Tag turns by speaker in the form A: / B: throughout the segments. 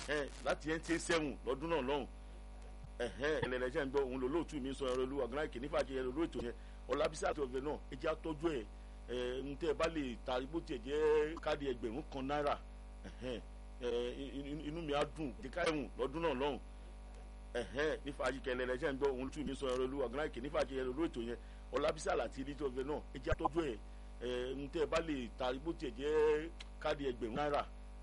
A: láti nta seven lọ́dún náà lọ́hùn ẹlẹ́lẹ́sẹ̀ ń gbọ́ òun lòlóòtú mi sọ ẹ̀rọ olúwa gan láìkè nífà kí ẹ̀rọ olóòtú yẹn ọlábísí àti ọ̀gbẹ́ náà ẹ jẹ́ àtọ́jú ẹ̀ ń tẹ́ ẹ bá lè ta bó tiẹ̀ jẹ́ káàdì ẹgbẹ̀rún kan náírà inú mi á dùn kíkà ẹ̀hún lọ́dún náà lọ́hùn nífà kí ẹlẹ́lẹ́sẹ̀ ń gbọ́ òun lòlóòtú mi sọ ẹ̀rọ olúwa gan láìkè nífà kí ẹ̀rọ olóòtú yẹn ọlábísí àlàtì ilé ọ̀gbẹ́ náà ẹ jẹ́ àtọ́jú ẹ̀ ń tẹ́ ẹ bá lè ta bó tiẹ̀ jẹ́ káàdì ẹgbẹ̀rún náírà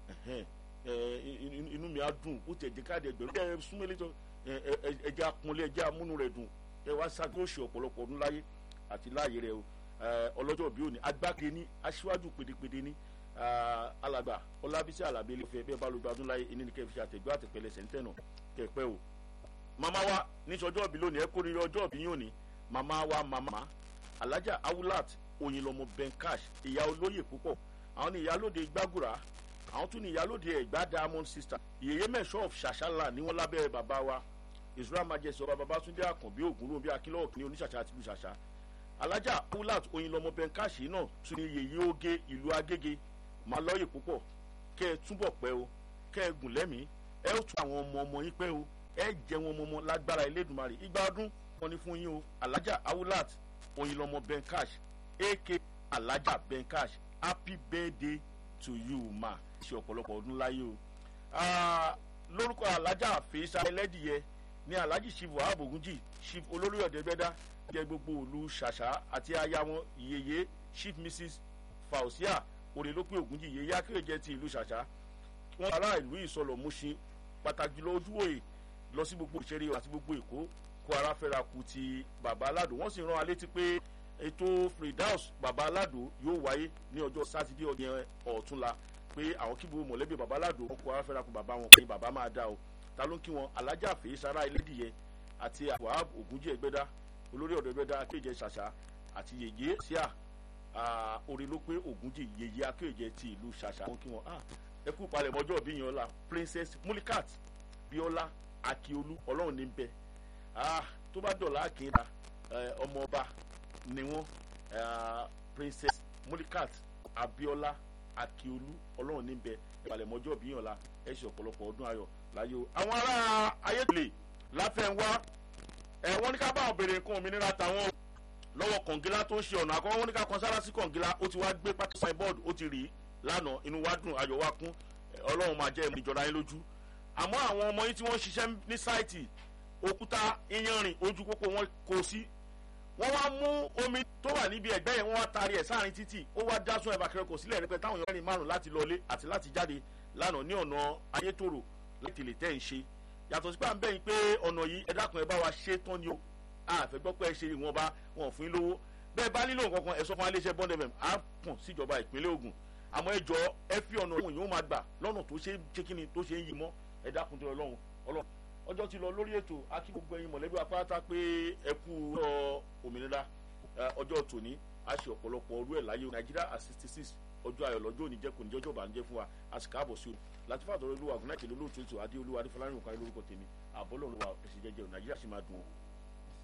A: inú mi á dùn bó tiẹ̀ jẹ́ káàdì ẹgbẹ̀rún ẹ súnmọ́lé tó ẹjẹ akunlé ẹjẹ amúnú rẹ dùn ẹ wá ṣàkóso ọ̀pọ̀lọpọ̀ ọdún láyé àti láàyè rẹ o ọlọ́jọ́ bí òní agbáke ní aṣíwájú pèdèpèdè ní alàgbà ọlábísí alábí ilé-ìfẹ́ bẹ́ẹ̀ bá lójú ọdún láyé ẹni ní kẹfì àtẹ̀gbọ́ àtẹ̀pẹ̀lẹ̀ sẹ̀ńtẹ̀nà kẹpẹ́ o. màmá wa níṣọjọ́ òbí lónìí ẹ kó rírọ ọjọ́ òbí yín òní màmá wa màmá alájà awulat oyinlọmọ benkash ìyá olóyè púpọ̀ àwọn ní ìyálóde gbàgùrà àwọn tún ní ìyálóde ẹ̀gbá diamond sister ìyèyé mẹ́sọ̀ of ṣàṣàlà ní wọ́n lábẹ́ bàbá wa israel majesty ọba babatunde akànbí ògúnrún bí akínlọ́wọ̀ kìíní oníṣàṣà àti ìlúṣàṣà alájà pulat oyinlọmọ benkashi náà tún ní yèyí oge ìlú agége máa lọ́yè púpọ̀ kẹ́ ẹ túbọ̀ pẹ́ o kẹ́ ẹ gùn lẹ́mìí ẹ ó tún àwọn ọmọ ọmọ yín pẹ́ o ẹ jẹ́ wọn ọmọ lágbára elédùnmarè igba ọdún wọn ni fún yín o alájà awulat oyinlọmọ benkash ak alájà benkash happy birthday to you ma ṣe ọ̀pọ̀lọpọ̀ ọdún láyé o lórúkọ alájà fèésà ẹlẹ́dìyẹ ní alhaji shivu abogunji chief olórí ọ̀dẹ́gbẹ́dá jẹ́ gbogbo òlu ṣàṣà àti aya wọn yeye chief mrs fausia òrèlópin ògúnjì yeye akérèjẹ ti ìlú ṣàṣà wọn ará ìlú ìsọlọ múṣin pàtàkì lọ ojúwòye lọ sí gbogbo ìṣeré àti gbogbo èkó kó ara fẹ́ra ku ti bàbá aládò wọ́n sì rán alétí pé ètò freedows bàbá aládò yóò wáyé ní ọjọ́ sátidé ọ̀gbìn ọ̀túnla pé àwọn kíbo mọ̀lẹ́bí bàbá aládò wọn kó ara fẹ́ra ku bàbá wọn pé bàbá máa dá o ta ló ń kí wọn alájà fèé sara ẹlẹ́dìyẹ àti wahab ogunjẹ ẹgbẹ́dá olórí ọ̀dọ́ ẹgbẹ́dá akéèjẹ ṣàṣà àti yèyé síà orí ló pé ogunjẹ yèyé akéèjẹ ti ìlú ṣàṣà wọn kí wọn ẹ kú palẹ̀ mọ́jọ́ bí yan ọ̀la princess mulikat biola akiolu ọlọ́run ní bẹ tó bá dọ̀la akéèdà ọmọ ọba ni wọn princess mulikat abiola akiolu ọlọ́run ní bẹ palẹ̀ mọ́jọ́ bí yan ọ̀la ẹ ṣe ọ̀pọ̀lọpọ̀ ọdún ayọ̀ láyò àwọn ará ayédèlè láfẹ̀wá ẹ wọ́n ní ká bá àwọn bèrè nǹkan òmìnira tàwọn lọ́wọ́ kọ̀ǹgílá tó ń ṣe ọ̀nà àkọ́kọ́ wọ́n ní ká kan sára sí kọ̀ǹgílá ó ti wá gbé pátá signboard ó ti rí i lánàá inú wa dùn ayọ̀ wa kún ọlọ́run máa jẹ́ ìjọra yín lójú àmọ́ àwọn ọmọ yín tí wọ́n ṣiṣẹ́ ní sáìtì òkúta iyanrìn ojú pópó wọn kò sí wọ́n wá mú omi tó wà níbi ẹ̀gbẹ́ yẹn wọ́n wá taari ẹ̀ sáàrin títì ó wá dá sún ẹ̀bà kẹrẹ́kọ̀ sílẹ̀ rẹpẹ táwọn èèyàn rìn márùn láti lọlé àti láti jáde lánàá ní ọ̀nà ayétòrò láti lè tẹ́ ń ṣe yàtọ̀ sí pé à ń bẹ̀yìn pé ọ̀nà yìí ẹ dákun ẹ bá wa ṣe tán ni o àfẹ́ gbọ́ pé ẹ ṣe ìwọ̀nba wọn fún yín lówó bẹ́ẹ̀ bá nílò nǹkan kan ẹ sọ fún iléeṣẹ́ bond fm á pọ̀n síjọba ìpínlẹ̀ ogun àmọ́ ẹ jọ ẹ fi ọ̀nà òun yìí ó máa gbà lọ́nà tó ṣe ṣe kíni tó ṣe ń yí mọ́ ẹ dákun tó ọlọ́run ọlọ́run ọjọ́ ti lọ lórí ètò akí gbogbo ẹyin mọ̀lẹ́bí apáta pé ẹ kú ọ òmìnira ọjọ́ tòní a ṣe ọ̀pọ̀lọpọ̀ ọrú ẹ̀ láyé nàìjíríà at sixty six ọjọ́ ayọ̀ lọ́jọ́ òní jẹ́ kò ní jọ́jọ́ bàánjẹ́ fún wa a sì káàbọ̀ sí o láti fàtọ́ olúwa ọ̀gùn náà kìlọ̀ lóòótọ́ ètò adé olúwa adé fọlárìn òkàlẹ́ lórúkọ tèmi àbọ̀lọ́run wa ẹ̀sìn jẹjẹrẹ nàìjíríà sì máa dùn